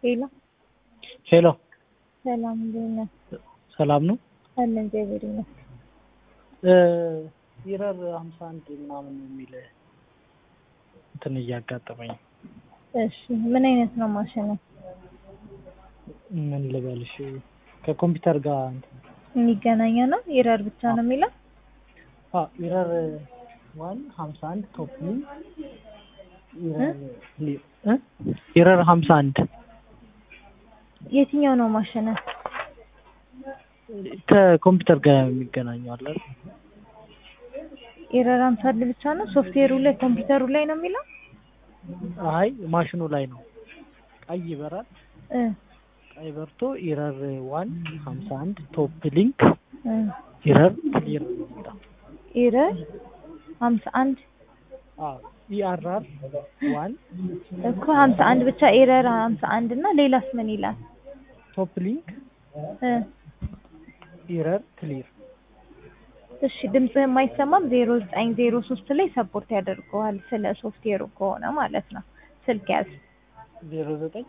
ሄሎ ሄሎ ሰላም እንዴት ነህ? ሰላም ነው። አለ እግዚአብሔር ይመስገን። ይረር ሀምሳ አንድ ምናምን የሚል እንትን እያጋጠመኝ ነው። እሺ ምን አይነት ነው ማሽኑ? ምን ልበልሽ ከኮምፒውተር ጋር እንትን የሚገናኘ ነው? ኢረር ብቻ ነው የሚለው? አ ኢረር ዋን ሀምሳ አንድ ቶፕ ሚ ኢረር እ ኢረር ሀምሳ አንድ የትኛው ነው ማሽኑ? ከኮምፒውተር ጋር የሚገናኘው አለ አይደል? ኢረር ሀምሳ አንድ ብቻ ነው? ሶፍትዌሩ ላይ ኮምፒውተሩ ላይ ነው የሚለው? አይ ማሽኑ ላይ ነው። ቀይ ይበራል። እ ቀይ በርቶ ኢረር ዋን ሀምሳ አንድ ቶፕ ሊንክ እ ኢረር ክሊር ነው የሚለው። ኢረር ሀምሳ አንድ አዎ ኢአርአር ዋን እኮ ሀምሳ አንድ ብቻ ኢረር ሀምሳ አንድ እና ሌላስ ምን ይላል? ቶፕ ሊንክ እ ኢረር ክሊር እሺ ድምፅህ የማይሰማም ዜሮ ዘጠኝ ዜሮ ሶስት ላይ ሰፖርት ያደርገዋል ስለ ሶፍትዌሩ ከሆነ ማለት ነው። ስልክ ያዝ ዜሮ ዘጠኝ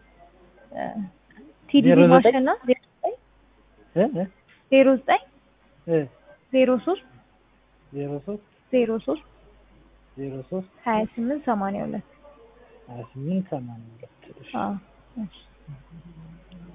ቲዲቢ ዜሮ ዘጠኝ ማሽን ነው ዜሮ ዘጠኝ እ እ ዜሮ ዘጠኝ እ ዜሮ ሶስት ዜሮ ሶስት ዜሮ ሶስት ዜሮ ሶስት ሀያ ስምንት ሰማንያ ሁለት ሀያ ስምንት ሰማንያ ሁለት እሺ። አዎ እሺ